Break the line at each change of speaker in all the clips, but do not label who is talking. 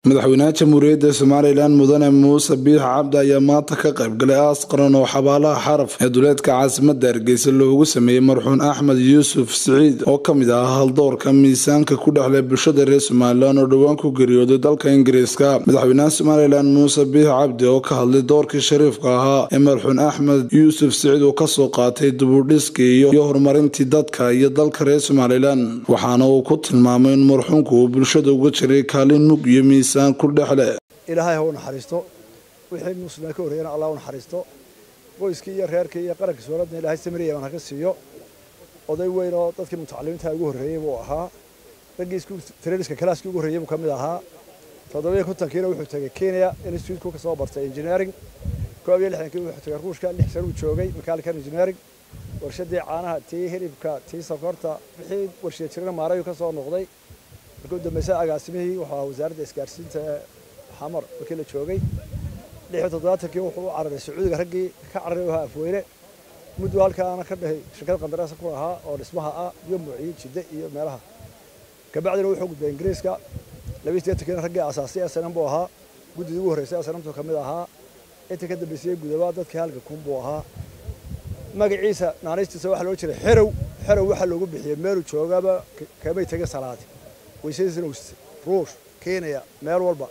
madaxweynaha jamhuuriyadda somalilan mudane muuse biix cabdi ayaa maanta ka qaybgalay aas qaran oo xabaalaha xaraf ee duleedka caasimada hargeysa loogu sameeyey marxuun axmed yuusuf siciid oo ka mid ah haldoorka miisaanka ku dhexleh bulshada reer somalilan oo dhowaan ku geeriyooday dalka ingiriiska madaxweynaha somalilan muuse biix cabdi oo ka hadlay doorkii shariifka ahaa ee marxuun axmed yuusuf siciid uu kasoo qaatay dubudhiskii iyo horumarintii dadka iyo dalka reer somalilan waxaana uu ku tilmaamay in marxuunku uu bulshada uga jiray kaalin mug iyo miisaan
ilaahay ha u naxariisto wixii muslimiin ka horreeyana allah u naxariisto qoyskii iyo reerkii iyo qaranka sooladna ilaahay samiriya baan haka siiyo oday weyn oo dadkii mutacalimiinta ugu horreeyey buu ahaa raggii treniska kalaaskii ugu horreeyey buu ka mid ahaa toddobiyo kontonkiina wuxuu tegay kenya instituteku ka soo bartay engineering koob iyo lixdankii wuxuu tegay ruushka lix sano uu joogay mechanical engineering warshadii caanaha tii hilibka tii sokorta wixii warshiya jirana maarayu ka soo noqday markuu dambaysa agaasimihii wuxuu ahaa wasaaradda isgaarsiinta ee xamar markii la joogay lix iyo toddobaatankii wuxuu u cararay sacuudiga raggii ka cararay ahaa afweyne muddu halkaana ka dhahay shirkad qandaraasa ku ahaa oo dhismaha ah iyo muuciye jidde iyo meelaha kabacdina wuxuu gudbay ingiriiska labiyi sideetankiina raggii asaasay snm buu ahaa guddidii ugu horreysay snmtu ka mid ahaa intii ka dambaysayey gudabaa dadkii halka kun buu ahaa magaciisa naanaystiisa waxaa loo jiray xerow xerow waxaa loogu bixiyey meeluu joogaba kamay tegin salaadi weysadiisana ruush kenya meel walba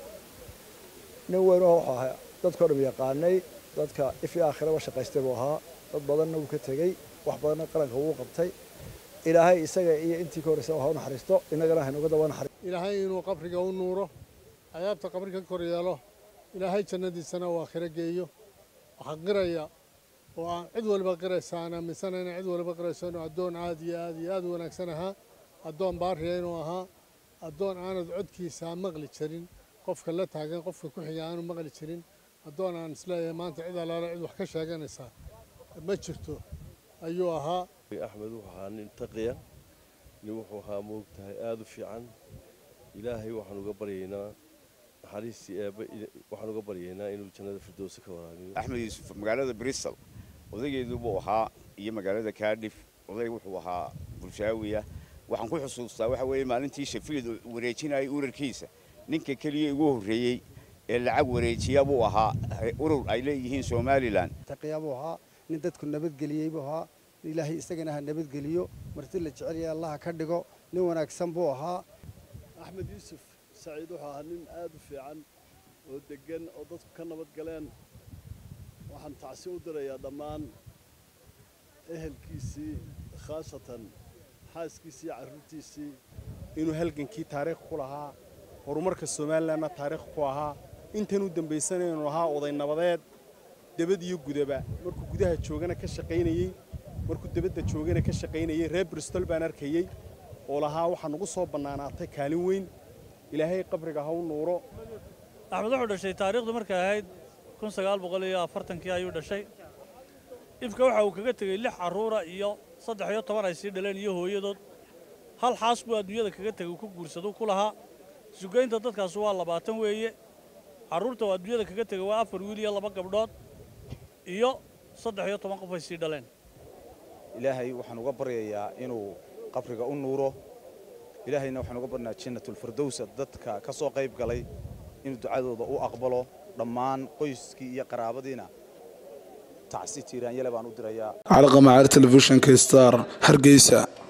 nin weynoo wuxuu ahaa dadkao dham yaqaanay dadka if iyo aakhiraba shaqaystay buu ahaa dad badanna wuu ka tegey wax badanna qaranka wuu qabtay ilaahay isaga iyo intii ka horreysa ha u naxariisto innagana haynuga daba naxariisto
ilaahay inuu qabriga u nuuro cadaabta qabri ka kor yeelo ilaahay jannadiisana uu aakhiro geeyo waxaa qiraya oo aan cid waliba qiraysa aan aaminsana inay cid waliba qirayso inuu addoon aad iyo aad iyo aad u wanaagsan ahaa addoon baariya inuu ahaa addoon aanad codkiisa maqli jirin qofka la taagan qofka ku xiga aanu maqli jirin addoon aan isleeyahay maanta cid allaale cid wax ka sheeganaysaa ma jirto ayuu ahaa
axmed wuxuu ahaa nin taqiya nin wuxuu ahaa moogtahay aada u fiican ilaahay waxaan uga baryaynaa naxariistii eebbe waxaan uga baryaynaa inuu jannada firdowsa ka waraabiyo
axmed yuusuf magaalada bristol odaygeedu buu ahaa iyo magaalada kaadhif oday wuxuu ahaa bulshaawiya waxaan ku xusuustaa waxa weeye maalintii shafiid wareejinayay urarkiisa ninka keliya igu horreeyey ee lacag wareejiya buu ahaa urur ay leeyihiin somalilan
taqiya buu ahaa nin dadku nabadgeliyey buu ahaa ilaahay isagana ha nabadgeliyo marti la jecel yahay allaha ka dhigo nin wanaagsan buu ahaa
axmed yuusuf saciid wuxuu ahaa nin aad u fiican oo deggan oo dadku ka nabad galeen waxaan tacsi u dirayaa dhammaan ehelkiisii khaasatan xaaskiisii carruurtiisii
inuu halgankii taariikh ku lahaa horumarka somalilanna taariikh ku ahaa intan u dambaysana inuu ahaa oday nabadeed debad iyo gudaba markuu gudaha joogana ka shaqaynayey markuu debadda joogana ka shaqaynayey reer bristol baan arkayey oo lahaa waxaa nagu soo bannaanaatay kaalin weyn ilaahay qabriga ha u nuuro
axmed wuxuu dhashay taariikhdu markay ahayd kun sagaal boqol iyo afartankii ayuu dhashay ifka waxa uu kaga tegey lix carruura iyo saddex iyo toban ay sii dhaleen iyo hooyadood hal xaas buu adduunyada kaga tegey uu ku guursaduu ku lahaa sugaynta dadkaas waa labaatan weeye carruurta uu adduunyada kaga tegey waa afar wiil iyo laba gabdhood iyo saddex iyo toban qof ay sii dhaleen
ilaahay waxaan uga baryayaa inuu qabriga u nuuro ilaahayna waxaan uga barnaa jannatulfirdowsa dadka ka soo qayb galay inuu ducadooda u aqbalo dhammaan qoyskii iyo qaraabadiina tacsi tiiraanyale baan u dirayaa
calaqamacaar telefishinka star hargeysa